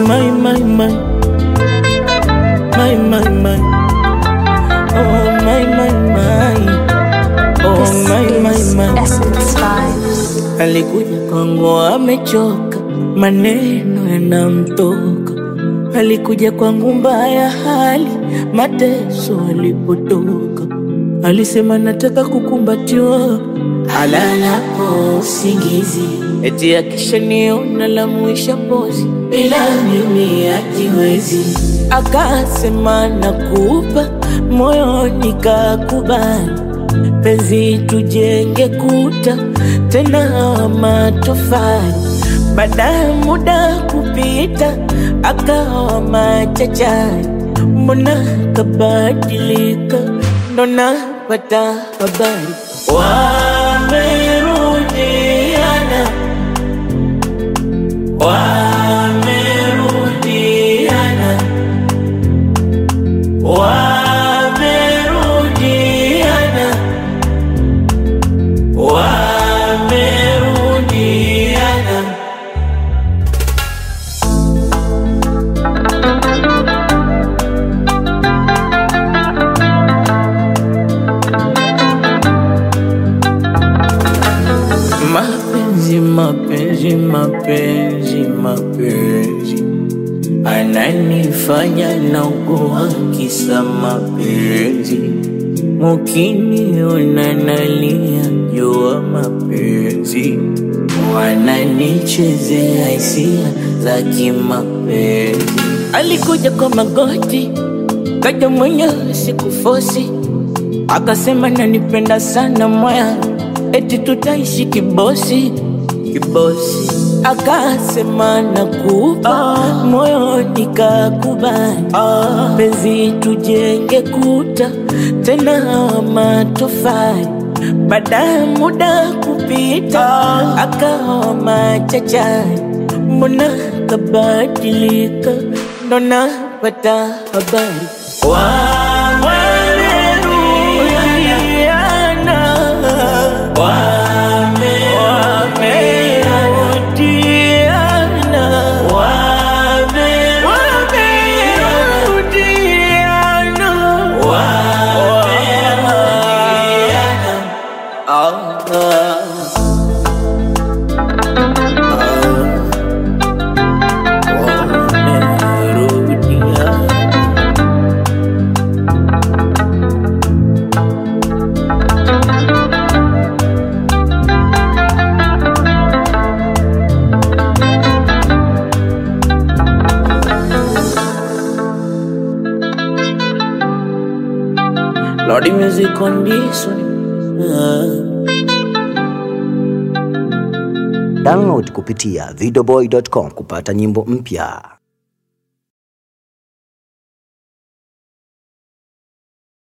my, my, my. My, my, my. Oh, my, my, my. Oh, my, my, my. Essence Vibes. Alikuja kwangu amechoka, maneno yanamtoka. Alikuja kwangu mbaya hali, mateso alipotoka. Alisema nataka kukumbatiwa, alalapo usingizi, eti akishaniona la mwisha pozi, bila mimi hajiwezi. Akasema nakupa moyo, nikakubali penzi tujenge kuta tena wa matofali. Baada ya muda kupita, akawa machachari, mbona kabadilika? Ndo napata habari wamerudiana, wamerudiana, wamerudiana wamerudiana. Mapenzi, mapenzi, mapenzi, mapenzi ananifanya naugua kisa mapenzi Mukiniona nalia jua mapenzi, wananichezea hisia za kimapenzi. Alikuja kwa magoti, kaja mwenyewe sikufosi, akasema nanipenda sana moya, eti tutaishi kibosi kibosi. Akasema nakupa moyo, nikakubali penzi tujenge kuta tena wa matofali. Baada ya muda kupita, akawa machachari, mbona kabadilika? Ndo napata habari wamerudiana, wamerudiana, wamerudiana, wamerudiana. Ah, wamerudiana. Lordy music on this one. Ah. Download kupitia videoboy.com kupata nyimbo mpya.